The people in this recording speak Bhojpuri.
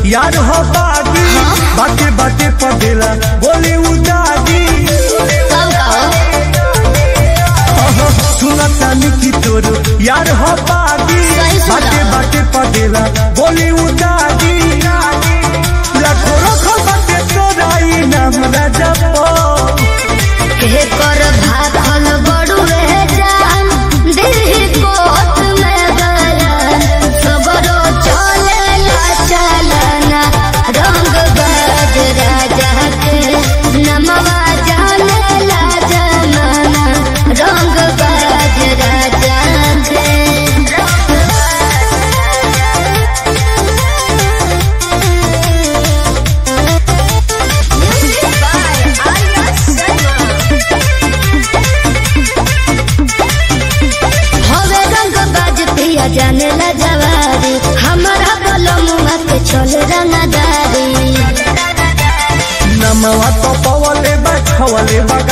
यार हो बागी बाटे बाटे पदेला बोले उदागी कब कहो सुनता निकी तोरो यार हो बागी सही सुना। बाटे बाटे पदेला बोले उदागी लाखों रखो बाटे तोराई नाम रजपो के कर भाखल बड़ू रह जान दिल कोत में गरन सबरो चले ला चलना रंग बाज राजा के नमवा जाने ला जमाना रंग बाज राजा के हवे रंग बाज पिया जाने ला जवारी हमारा बलमुआ के चल रंगदारी नमवा तो पवले बा छवले बा